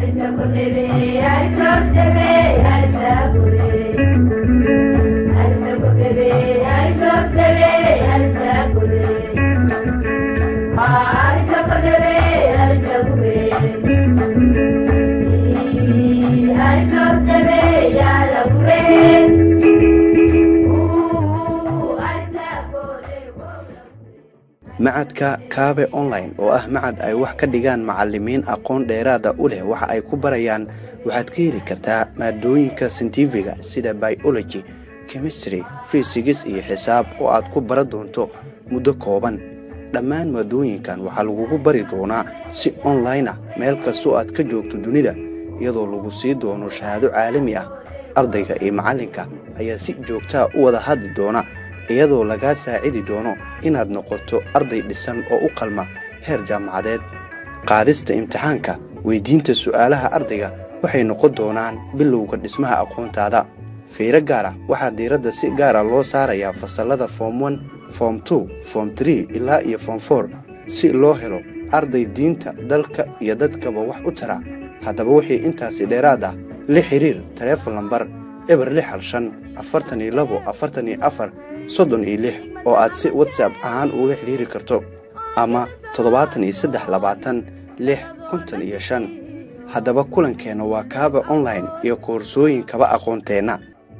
macadka kaabe online oo ah macad ay wax ka dhigaan macalimiin aqoon dheeraada u leh waxa ay ku barayaan waxaad ka heli kartaa maadooyinka sintifiga sida biology chemistry fisigis iyo xisaab oo aad ku bara doonto muddo kooban dhammaan maadooyinkan waxaa lagugu bari doonaa si online ah meel kastoo aad ka joogto dunida iyadoo lagu sii doono shahaado caalami ah ardayga iyo macallinka ayaa si joogtaa u wada hadli doona iyadoo lagaa saacidi doono inaad noqoto arday dhisan oo u qalma heer jaamacadeed qaadista imtixaanka weyddiinta su'aalaha ardayga waxay noqon doonaan bilowga dhismaha aqoontaada fiiro gaar ah waxaa diiradda si gaara loo saarayaa fasallada foom on foom tu foom tree ilaa iyo foom for si loo helo arday diinta dalka iyo dadkaba wax u tara haddaba wixii intaasi dheeraad ah la xiriir taleefon lambar eber lix hal shan afartan iyo labo afartan iyo afar soddon iyo lix oo aad si watsap ahaan ugula xidhiiri karto ama toddobaatan iyo saddex labaatan lix konton iyo shan haddaba kulankeenna waa kaaba online iyo koorsooyinkaba aqoonteenna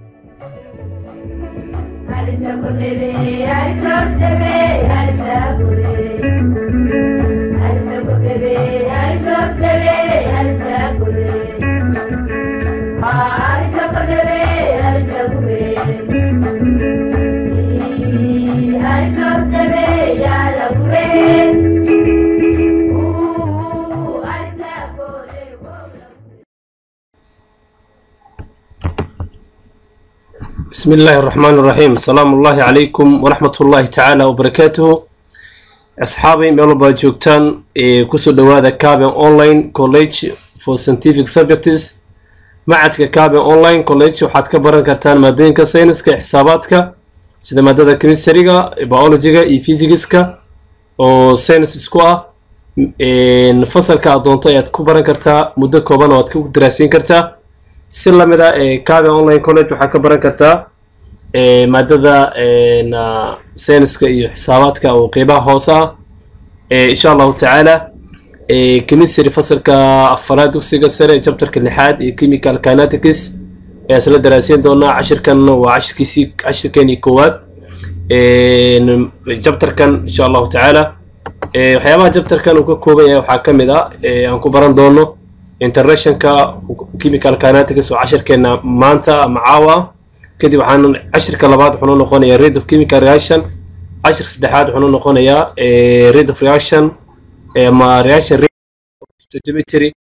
بسم الله الرحمن الرحيم السلام الله عليكم ورحمة الله تعالى وبركاته أصحابي ميلوبا جوكتان كسو دوادا كابن أونلاين كوليج for scientific subjects معدك كابن أونلاين كوليج وحاد كبران كرتان مادين كساينس كحساباتك سيدا مادة كيمستريغا بيولوجيغا اي فيزيكسكا oo saynis isku ah fasalka aad doonto ayaad ku baran kartaa muddo kooban oo aad ku daraasiin kartaa si lamid ah cabe online college waxaa ka baran kartaa maadada sayniska iyo xisaabaadka oo qeybaha hoose ah insha allahu tacaala chemistry fasalka afaraad dugsiga sare jabtarka lixaad iyo chemical kinetics ayaa isla daraasiin doonaa cashirkan waa cashirkiisii cashirkeenii koowaad jabtarkan insha allahu tacaala waxyaabaha jabtarkan uu ka kooban yahay waxaa ka mid ah aan ku baran doono internationka chemical kinetics oo cashirkeena maanta ama caawa ah kadib waxaan cashirka labaad wuxuu noo noqonayaa rate of chemical reaction cashirka saddexaad wuxuu noo noqonayaa rate of reaction ama reaction rate stoichiometry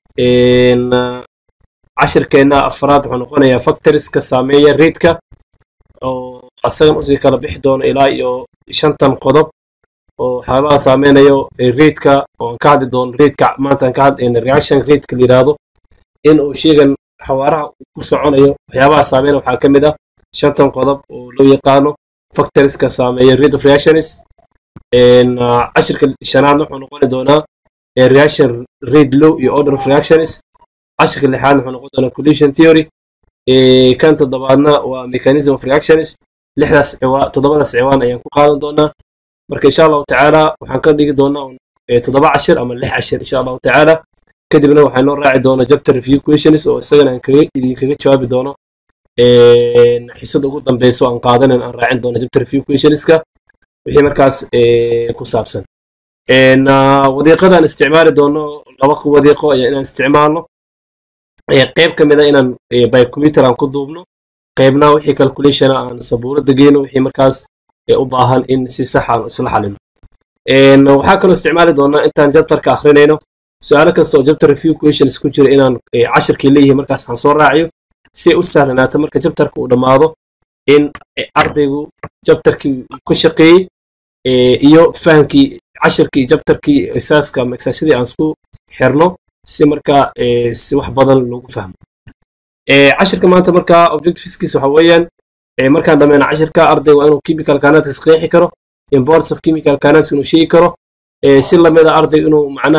cashirkeena afraad wuxuu noqonayaa factorieska saameeya rateka oo asagan usii kala bixi doono ilaa iyo shantan qodob oo waxyaabaha saameynayo rateka oo aan ka hadli doono rateka maanta aan ka hadlayna reaction rateka la yidhaahdo in uu sheegan xawaaraha ku soconayo waxyaabaha saameynaya waxaa ka mid ah shantan qodob oo loo yaqaano factorieska saameeya rate of reactions cashirka shanaadna wuxuu noqoni doonaa reaction rate low iyo order of reactions cashirka lixaadna wuxuu noqon doonaa collision theory kan toddobaadna waa mechanism of reactions lixdaas ciwaan toddobadaas ciwaan ayaan ku qaadan doonaa marka insha allahu tacaala waxaan ka dhigi doonaa toddoba cashir ama lix cashir insha allahu tacaala kadibna waxaa noo raaci doona chapter review questions oo isagana aan kaga idinkaga jawaabi doono xisada ugu dambeyso aan qaadanan aan raacin doono chapter review questionska wixii markaas ku saabsan wadiiqadaan isticmaali doono laba wadiiqo ayaa inaan isticmaalno qayb ka mid a inaan by computer aan ku duubno qaybna wixii calculation aan sabuurada geyno wixii markaas u baahan in si sax aan isla xalino waxaa kaloo isticmaali doonaa intaan jabtarka akrinayno su-aalo kasta oo jabtar review questions ku jira inaan cashirkii leeyihi markaas aan soo raaciyo si u sahlanaato marka jabtarka uu dhammaado in ardaygu jabtarkii ku shaqeeyey iyo fahamkii cashirkii jabtarkii isaaska ama exaasyadii aan isku xirno si markaa si wax badan loogu fahmo cashirka maanta markaa objectiveskiisa waxa weeyaan markaan dhammayno cashirka ardayga waa inuu chemical kinetics qeexi karo importance of chemical kinetics inuu sheegi karo si lamid a ardayga inuu macnaha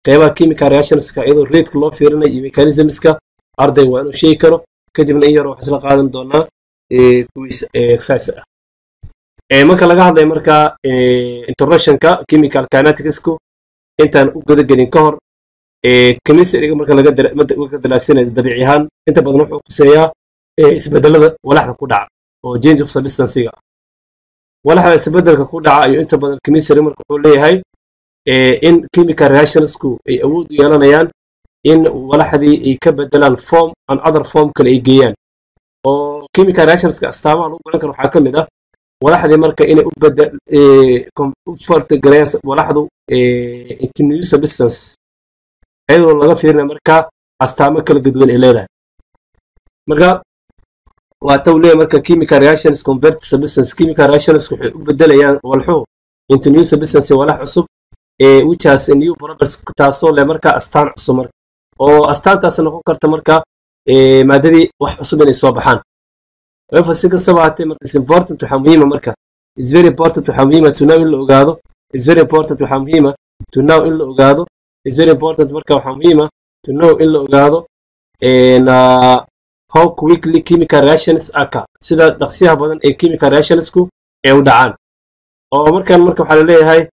qeybaha chemical reactionska iyadoo rateska loo fiirinayo iyo mechanismska arday waa inuu sheegi karo kadibna in yar wax isla qaadan doonaa quiz exercise ah marka laga hadlayo marka introductionka chemical kineticsku intaan u gudagelin ka hor chemistryga marka laga dalaasinayo dabiici ahaan inta badan wuxuu kuseeyaa isbedelada walaxda ku dhaca oo change of substancega walaxda isbedelka ku dhaca iyo inta badan chemistry marka wuxuu leeyahay in chemical reactionsku ay awood u yeelanayaan in walaxdii ay ka bedelaan form and other form kale ay geeyaan oo chemical reactionska astaamaha lagu garan karo waxaa ka mid ah walaxdii marka inay u bedel u fartagareeyaan walaxdu into new substance iyadoo laga fiirinayo marka astaamo kala gadwan ay leedahay marka waa taw leeyahay marka chemical reactions convert substance chemical reactions waxay u bedelayaan walxuhu into new substance walax cusub ee which has a new properties taasoo leh marka astaan cusub marka oo astaantaas noqon karta marka maadadii wax cusub inay soo baxaan however si kastaba haatee marka is important waxaa muhiima marka is very important waxaa muhiima to know in la ogaado is very important waxaa muhiima to know in la ogaado is very important marka waxaa muhiima to know in la ogaado uh, how quickly chemical reactions occur sida dhaqsiyaha badan ee chemical reactionsku ee u dhacaan oo markan marka waxaa la leeyahay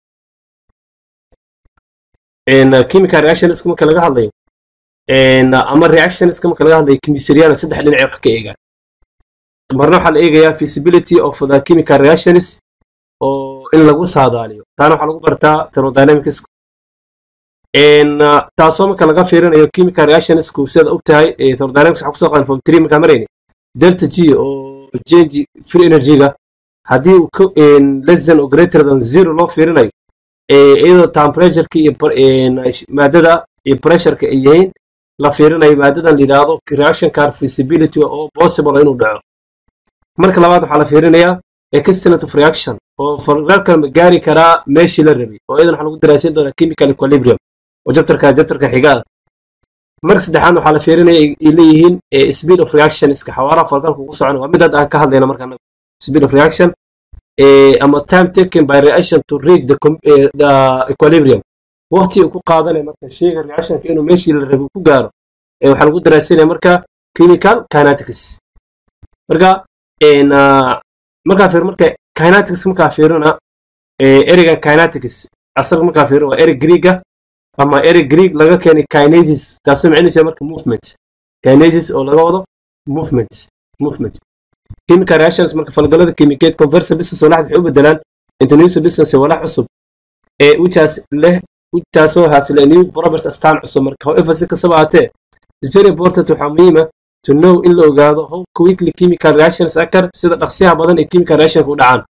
chemical reactionsku marka laga hadlayo ama reactionska marka laga hadlayo chemisaryana saddex dhinac wax ka eegaan marna waxaa la eegayaa feasibility of the chemical reactions oo in lagu saadaaliyo taana waxaa lagu bartaa thermodynamics taasoo marka laga fiirinayo chemical reactionsku sidaad og tahay thermodynamics waxaa kusoo qaadan form three markaa marayni delta g oo change free energy-ga haddii uu less than or greater than zero loo fiirinayo iyadoo temperatureka iyo maadada iyo pressureka ay yihiin la fiirinayo maadadan la yidhaahdo reaction car feasibility oo possible inuu dhaco marka labaad waxaa la fiirinayaa extent of reaction oo falgalkan ma gaari karaa meeshii la rabay oo iyadan waxaa lagu daraasin doonaa chemical equilibrium oo jabtarka jabtarka xigaada marka saddexaad waxaa la fiirinaya ay leeyihiin speed of reaction iska xawaaraha falgalka ugu socon waa mid hadda aan ka hadlayna marka speed of reaction ama time taken by reaction to reach the, uh, the equilibrium waqti uu ku qaadanaya marka sheyga reactionka inuu meeshii la rabay ku gaaro waxaa lagu daraasinaya marka chemical kinetics marka markaa fiir marka kinetics markaa fiirina ereyga kinetics asaga markaa fiirina waa erey greega ama erey greeg laga keenay kinesis taasoo macnihiisa marka movement kinesis oo laga wado movement movement chemical reactions marka falgalada chemicated convert substance walaxda waxay u bedelaan into new substance walax cusub ee whichaas leh taasoo haasile new properties astaan cusub marka however si kastaba haatee is very important waxaa muhiima to know in la ogaado how quickly chemical reactions occur sida dhaqsiyaha badan ee chemical reactionka u dhacaan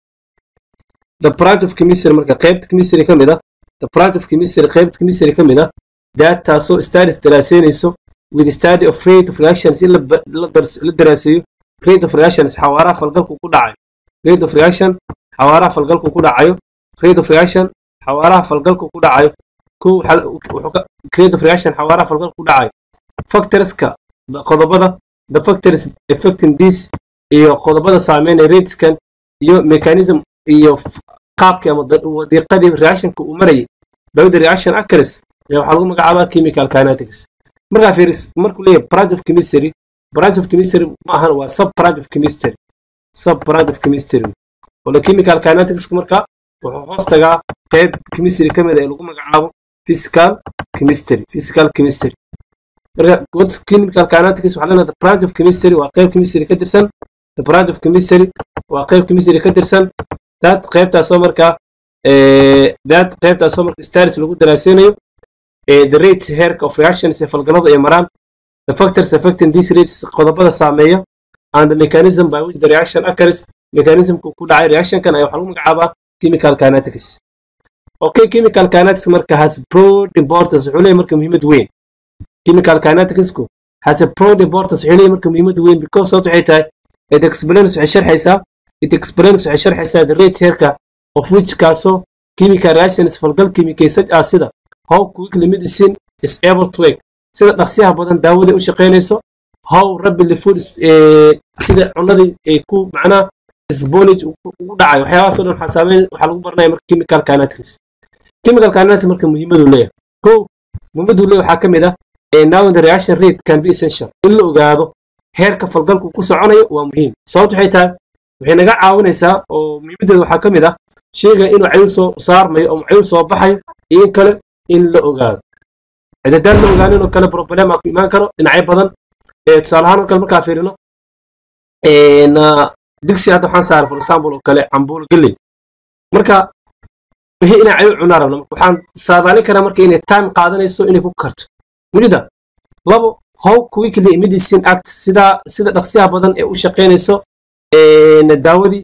the product of chemistry marka qaybta chemistry ka mid ah the product of chemistry qaybta chemistry ka mid ah that taasoo studies daraaseynayso with study of rate of reactions in la daraaseeyo rate of reactions xawaaraha falgalku ku dhacayo rate of reaction xawaaraha falgalku ku dhacayo rate of reaction xawaaraha falgalku ku dhacayo kow rate of reaction xawaaraha falgalku ku dhacayo factorska qodobada the factors affecting this iyo qodobada saameynaya rateskan iyo mechanism iyo qaabkii ama wadiiqadii reactionka uu marayay bawda reaction actors ayaa waxaa lagu magacaabaa chemical kinetics markaa fiiris markuu leeyahay branch of chemistry branch of chemistry ma ahan waa sub branch of chemistry sub branch of chemistry wala chemical kinetics marka wuxuu hoos tagaa qayb chemistry ka mid ah ee lagu magacaabo physical chemistry physical chemistry marka what's chemical kinetics waxaa leenahay the branch of chemistry waa qayb chemistry ka tirsan the branch of chemistry waa qayb chemistry ka tirsan that qaybtaasoo marka that qaybtaasoo marka status lagu daraaseynayo the rate heerka of reactions ee falgalada ay maraan the factors affecting these rates qodobada saameeya and the mechanism by which the reaction occurs mechanismku ku dhacay reactionkan ayaa waxaa lagu magacaabaa chemical kinetics okay chemical kinetics marka has broad importance wuxuu leeyahay marka muhiimad weyn chemical kineticsku has a broad importance wuxuu leeyahay marka muhiimad weyn because sababta waxay tahay it explains waxay sharxaysaa it explains waxay sharxaysaa the rate heerka of which kaasoo chemical reactions falgal kimikaysaj ah sida how quickly medicine is able to work sida dhaqsiyaha badan daawada u shaqaynayso how rapidly food sida cunadii ay ku macnaha sponage ugu dhacayo waxyaabahaas oo dhan waxaa saameyn waxaa lagu baranaya marka chemical kinetics chemical kinetics marka muhiimadu leeyahay kow muhimaduu leeyahay waxaa ka mid ah now the reaction rate can be essential in la ogaado heerka falgalku ku soconayo waa muhiim sababta waxay tahay waxay naga caawinaysaa oo muhiimadeeda waxaa ka mid ah sheyga inuu cayl soo saarmayo oo cayl soo baxayo iyo in kale in la ogaado cidadaan la ogaanin oo kale problem aa ku imaan karo dhinacyo badan tusaale ahaan oo kale markaa fiirino digsi hadda waxaan saaray for example oo kale cambuulo galley marka wixii inay cayl cunaa rabna waxaan saadaalin karaa marka inay time qaadanayso inay ku karto mujida labo how quickly medicine act sida sida dhaqsiyaha badan ee u shaqaynayso daawadii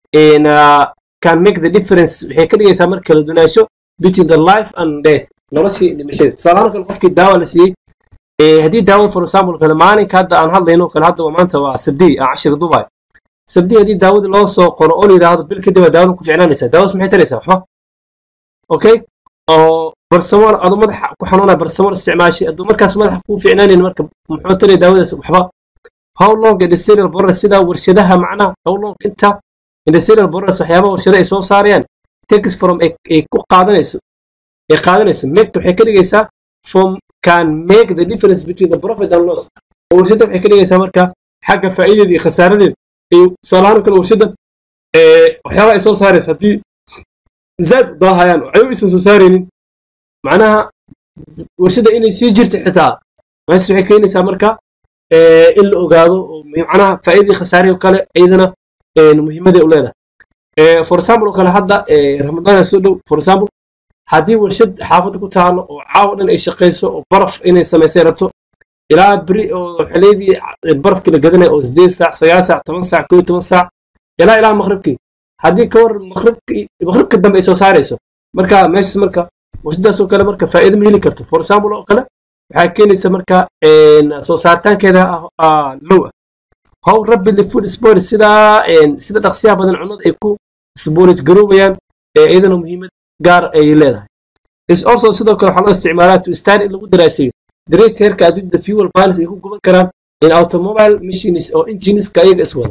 can make the difference waxay ka dhigaysaa marka kala dunaasho between the life and death noloshii dhimashada tusaalahaan kale qofkii daawa la siiyey haddii daawada for example kale maalinka hadda aan hadlayno kale hadda maanta waa sabdii aan cashir dubaay sabdii haddii daawadii loo soo qoro oo la yidhaahdo bil kadib waa daawada ku ficnaanaysaa daawadas maxay taraysaa waxba okay oo barsamoon aduu madaxa ku xanuunaya barsamoon isticmaashay hadduu markaas madaxa kuu ficnaanayn marka muxuu taraya daawadaas waxba how long industrial borers sida warshadaha macnaha how long inta industrial borers waxyaabaha warshada ay soo saarayaan takes from ay ku qaadanayso ay qaadanayso make waxay ka dhigaysaa from can make the difference between the profit and loss oo warshada waxay ka dhigaysaa marka xagga faa'iideeda iyo khasaaradeeda ay tusaalahaan kale warshada waxyaabaha ay soo saaraysa haddii zaad daahayaan oo ayagu aysan soo saaraynin macnaha warshada inay sii jirta xitaa mees waxay keenaysaa marka in la ogaado oo macnaha faa'iidii khasaarihi oo kale iyadana muhiimaday u leedahay for example oo kale hadda ramadaan soo dhow for example haddii warshad xaafadda ku taalo oo caawa dhan ay shaqayso oo baraf inay samaysay rabto ilaa beri oo xiliyadii barafkii la gadanaya oo sideed saac sagaal saac toban saac koo toban saac ilaa ilaa maqribkii haddii ka war maqribka dambe ay soo saarayso marka meeshas marka warshadaas oo kale marka faa'iido ma heli karto for example oo kale waxaa keenaysa marka soo saaritaankeeda low ah how rapidly food sport sida sida dhaqsiyaha badan cunnada ay ku sporage garoobayaan iyadana muhiimad gaar ay leedahay is also sidoo kale waxaa loo isticmaalaa to study in lagu daraasayo the rate heerka adduunyada fuel balance ay ku guban karaan in automobile machines oo engineska ayaga iswada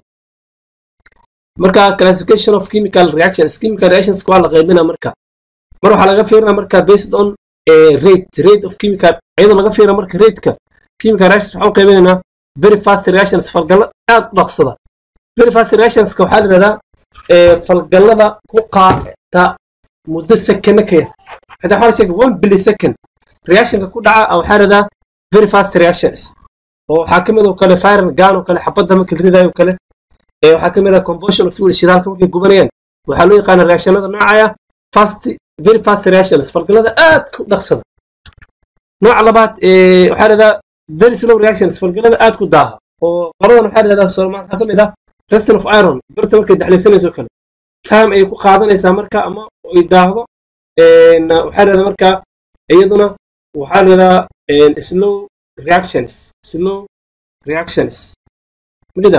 marka classification of chemical reactions chemical reactions waa la qaybina marka mar waxaa laga fiirina marka based on rate rate of chemical iyadoo laga fiirina marka rateka chemical reactions waxaan u qaybinaynaa very fast reactions falgallo aad u dhaqsada very fast reactionska waxaa la yidhahdaa falgallada ku qaata muddo sekana ka yar hadaa waxaa la sheega one billy second reactionka ku dhaca waxaa la yidhahdaa very fast reactions oo waxaa ka mid oo kale fire gun oo kale xabadda marka la ridayo kale waxaa ka mid ah combustion of fuel shidaalka markay gubanayaan waxaa loo yaqaana reactionada noocaya fast very fast reactions falgallada aad ku dhaqsada nooca labaad waxaa la yidhahdaa very slow reactions falgallada aad ku daaha oo qoladan waxaa la yidhahdaa soomaal waxaa ka mid ah reston of iron birta markay daxlaysanayso kale time ay ku qaadanaysaa marka ama ay daahdo waxaa la yidhahdaa marka iyaduna waxaa la yidhahdaa slow reactions slow reactions midida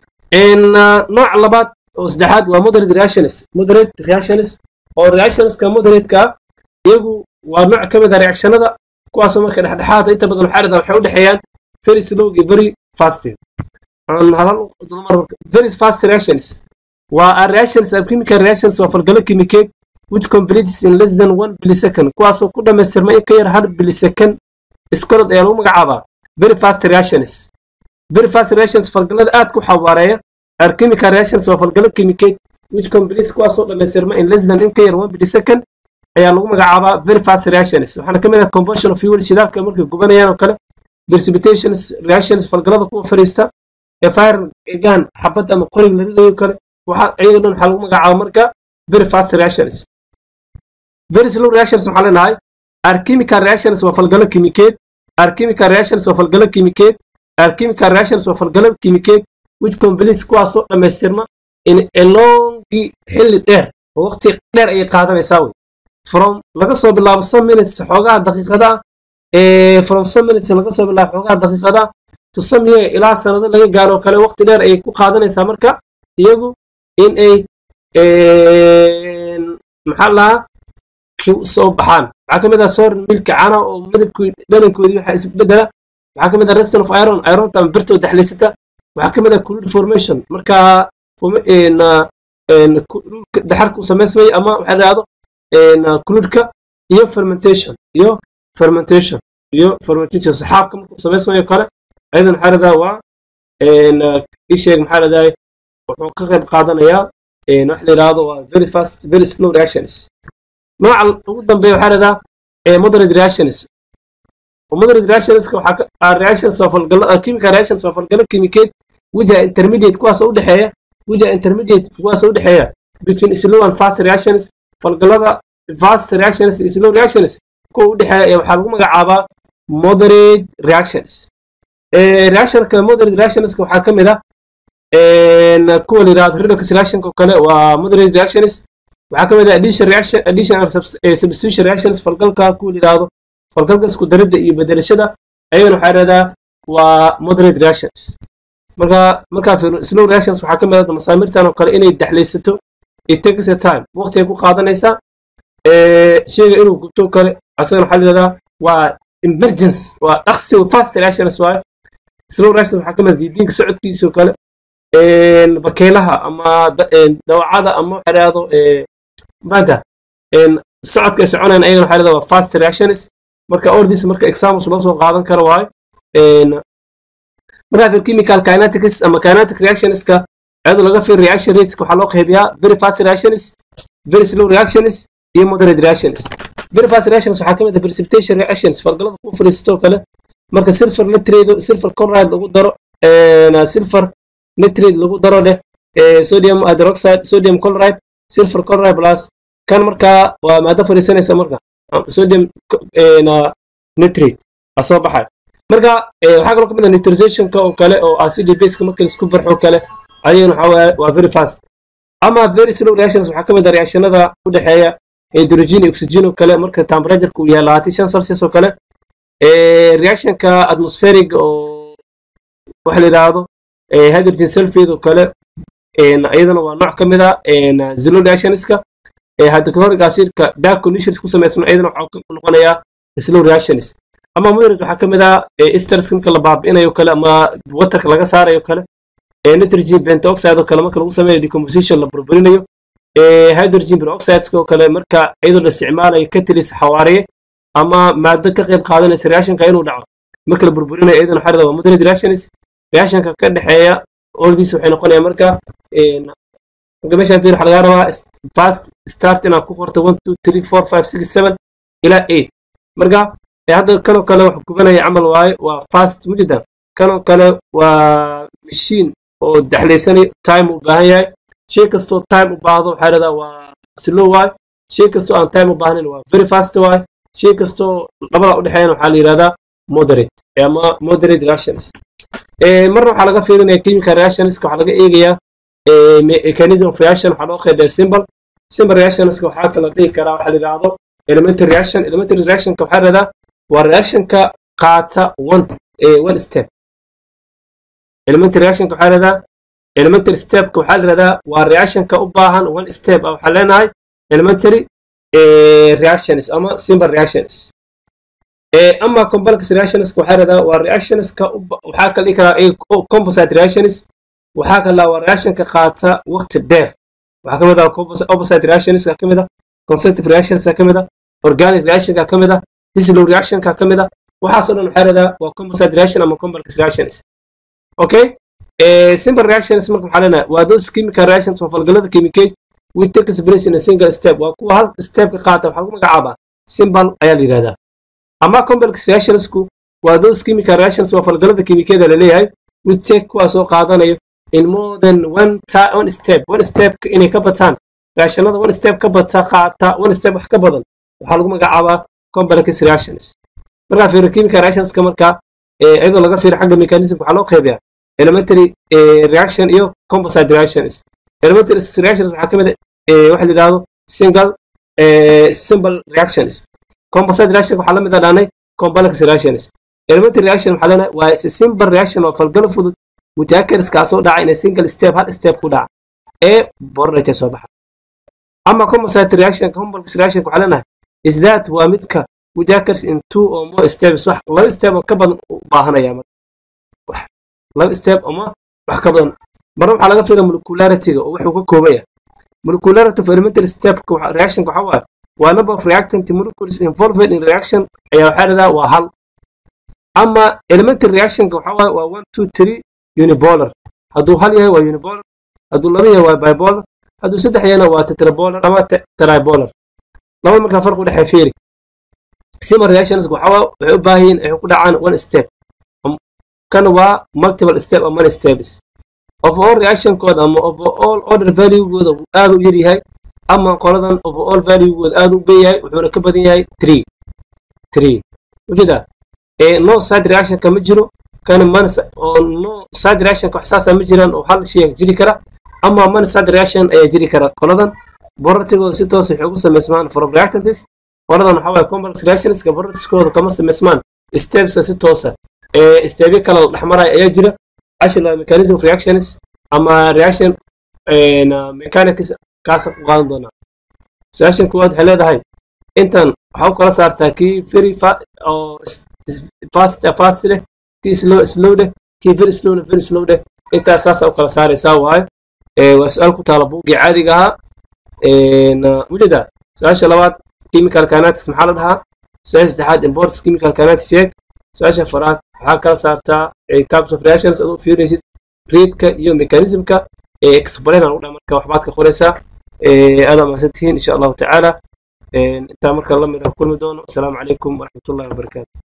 nooca labaad oo saddexaad waa moderate reactions moderate reactions oo reactionska moderatekaa iyagu waa nooc ka mid a reactionada kuwaasoo marka dhexdhexaada inta badan waxaa dhahdaa waxay u dhexeeyaan very slow iyo very fast very fast reactions waa reactions chemical reactions waa falgalo kimikeed which completes in less than one millisecond kuwaasoo ku dhammaystirma in ka yar hal millisecond iskorod ayaa lagu magacaabaa very fast reactions very fast reactions falgalada aad ku xawaareeya are chemical reactions waa falgalo kimikeed which completes kuwaasoo dhammaystirma in less than in ka yar one millisecond ayaa lagu magacaabaa very fast reactions waxaana ka mid ah combustion of fuel shidaalka markay gubanayaan oo kale precipitations reactions falgalada kuwa fariista ee fire gan xabad ama qorig la ridayo kale waxaa iyaga dhan waxaa lagu magacaaba marka very fast reactions very slow reactions waxaa leenahay are chemical reactions waa falgalo kimikeed are chemical reactions waa falgalo kimikeed are chemical reactions waa falgalo kimikeed which completes kuwaasoo dhammaystirma in a longi xilli dheer oo waqti dheer ayay qaadanaysaa wey from laga soo bilaabo some minutes xoogaha daqiiqada from some minutes laga soo bilaabo xoogaha daqiiqada to some year ilaa sanado laga gaaro kale waqti dheer ayay ku qaadanaysaa marka iyagu in ay maxaa lahaa soo baxaan waxaa ka mid ah soor milka cana oo midabkii dhalankoodii waxaa isbedela waxaa ka mid ah reston of iron ironta ama birtoo daxlaysata waxaa ka mid ah crude formation marka daxarku samaysmaya ama waxaa dhahdo cruudka iyo fermentation iyo fermentation iyo fermentation saxaabka markuu samaysmayo kale ayadan waxaa radaa waa isheeg maxaa radaay wuxuu ka qayb qaadanayaa wax la yidhaahdo waa very fast very slow reactions nooca ugu dambeeya waxaa radaa moderate reactions moderate reactionska waxaa reactions oo falgala chemical reactions oo falgala kimikeed wija intermediate kuwaas u dhexeeya wija intermediate kuwaas u dhexeeya between slow and fast reactions falgalada fast reactions iyo slow reactions kuwa u dhexeeya waxaa lagu magacaabaa moderate reactions reactionka moderate reactionska waxaa ka mid ah kuwa la yidhahdo redox reactionka kale waa moderate reactions waxaa ka mid ah addition reaction addition and substitution reactions falgalka kuwa la yidhahdo falgalka isku daridda iyo bedelashada ayagana waxaa yidhahdaa waa moderate reactions marka markaa slow reactions waxaa ka mid ah masaamirtan oo kale inay daxlaysato it takes a time waqti ay ku qaadanaysaa sheyga inuu gubto kale asagana waxaa la yidhahdaa waa emergence waa dhaqsi fast reactions waaye slow reactions waxaa ka mid ah diidiinka socodkiisa oo kale bakeylaha ama dawacada ama waxa yidhahdo maanta socodka ay soconayaan ayagana waxaa yidhahdaa waa fast reactions marka ordis marka examples loo soo qaadan karo waayo markaa chemical kinetics ama kinetic reactionska iyadoo laga fiir reaction rateska waxaa loo qaybiyaa very fast reactions very slow reactions iyo moderate reactions very fast reactions waxaa ka mid ah precipitation reactions falgalada ku fariisato oo kale marka silver nitrate silver chloride lagu daro silver nitrate lagu daro leh sodium hydroxide sodium chloride silver chloride plus kan markaa waa maado fariisanaysa marka sodium nitrate aa soo baxay marka waxaa kaloo ka mid ah nitrosationka oo kale oo acid baseka marka laisku barxo kale ayagana waxaa waaye waa very fast ama very slow reactions waxaa ka mid ah reactionada u dhexeeya hydrogen iyo oxygen oo kale marka temperatureka uu yahay labaatan shan celsius oo kale reactionka atmospheric oo waxa la yidhaahdo hydrogen sulfate oo kale iyadana waa nooc ka mid ah zero reactionska hydrochloric acidka dark conditions ku samaysman iyadana waxaa noqonayaa slow reactions ama moderate waxaa ka mid ah esters marka la baabi'inayo kale ama waterka laga saarayo kale nitrogen pentoxide oo kale marka lagu sameeyo decomposition la burburinayo hydrogen peroxides oo kale marka iyadoo la isticmaalayo catalyst xawaariye ama maado ka qayb qaadanaysa reactionka inuu dhaco marka la burburinayo iyadana waxaa waa moderate reactions reactionka ka dhexeeya ordiis waxay noqonayaan marka marka meeshaan fiir waxaa laga rabaa fast start inaad ku qorto one two three four five six seven ilaa eight marka hadda kanoo kale wax gubanaya camal waaye waa fast mujida kanoo kale waa machine oo daxlaysanay time u baahan yahay shay kastoo time u baahdo waxaa yidhahdaa waa slow waaye shay kastoo aan time u baahnayn waa very fast waaye shay kastoo labada u dhexeeyana waxaa la yidhahdaa moderate ama moderate reactions marna waxaa laga fiirinaya chemical reactionska waxaa laga eegayaa mechanism of reaction waxaa loo qeybiyaa symbol symbol reactionska waxaa kala dhihi karaa waxaa la yidhaahdo elementary reaction elementary reactionka waxaa yidhahdaa waa reactionka qaata one one step elementary reactionka waxaa yidhahdaa elementary stepka waxaa la yidhahdaa waa reactionka u baahan one step ah waxaa leenahay elementary reactions ama simple reactions ama complex reactionska waxaa yidhahdaa waa reactionska waxaa kala dhihi karaa composite reactions waxaa kala waa reactionka qaata waqti dheer waxaa kamid ah opposite reactionska ka mid ah concentric reactionska ka mid ah organic reactionka ka mid ah slow reactionka ka mid ah waxaasoo dhan waxaa yidhahdaa waa composite reaction ama complex reactions okay simple reactions marka waxaa leenahay waa those chemical reactions oo falgalada chemicate with takes place in a single step waa kuwa hal step ka qaata waxaa lagu magacaabaa simple ayaa la yidhahdaa ama complex reactionsku waa those chemical reactions oo falgalada chemicada la leeyahay with take kuwaas oo qaadanayo in more than one, one step one step inay ka bataan reactionada one step ka bata qaata one step wax ka badan waxaa lagu magacaabaa complex reactions markaa fiiro chemical reactionska marka iyadoo laga fiiro xagga mechanism waxaa loo qeybiyaa elementary reaction iyo composite reactions elementary reactions waxaa kamid waxa la yidhahdo single simple reactions composite reaction waxaa la mid ah dhaanay complex reactions elementary reaction waxaa leenahay waa is simple reaction oo falgalo fudud mutaakers kaasoo dhaca in a single step hal step ku dhaca ee borraja soo baxa ama composite reaction complex reaction waxaa leenahay is that waa midka mutaakers in two or more steps wax laba step oo ka badan u baahanaya laba step ama wax ka badan marna waxaa laga fiira molecularity-ga oo wuxuu ka kooban yahay molecularity of elementary step reaction waxa waaye waa number of reactant molecules involved in reaction ayaa waxaa dhahdaa waa hal ama elementary reactionka waxa waaye waa one two three unipolar hadduu hal yahay waa unipolar hadduu laba yahay waa bipolar hadduu saddex yahayna waa tetrapolar ama tripolar laba markaa farq u dhexee fiiri similar reactions waxa waa waxay u baahan yihiin ay ku dhacaan one step kan waa multiple step ama many steps overall reactionkooda ama overall order valuegooda aad u yar yahay ama qoladan overall valuegooda aad u ben yahay wuxuuna ka badan yahay three three ujeeda ee no side reactionka ma jiro kana man oo no side reactionka wax saasa ma jiraan oo hal shay jiri kara ama man side reaction ayaa jiri kara qoladan borortigooda si toos waxay ugu samaysmaan from reactantis qoladan waxaa waaye complex reactionska borortiskooda kama samaysmaan stepska si toosa ee stepyo kale la dhexmaraya ayaa jira ashla mechanism of reactions ama reaction mechanics kaasa ku qaadan doonaa su-aashan kuwaad waxay leedahay intan waxaa u kala saartaa kii very oo fast fast leh kii slow slow leh kii very slow leh very slow leh intaas saasa u kala saaraysaa waayo waa su-aal ku taala buugii caadiga ahaa wujeda su-aasha labaad chemical kinetics maxaa la dhahaa su-aasha saddexaad imports chemical kinetics yeeg su-aasha afaraad waxaa kala saartaa types of reactions aduu fiirinaysid reedka iyo mechanismka ee explain aan u dhaa marka waxbaad ka qoraysaa aad amaasan tihiin insha allahu tacaala intaa marka lamid ah kulmi doono asalaamu calaykum waraxmatullahi wabarakaatu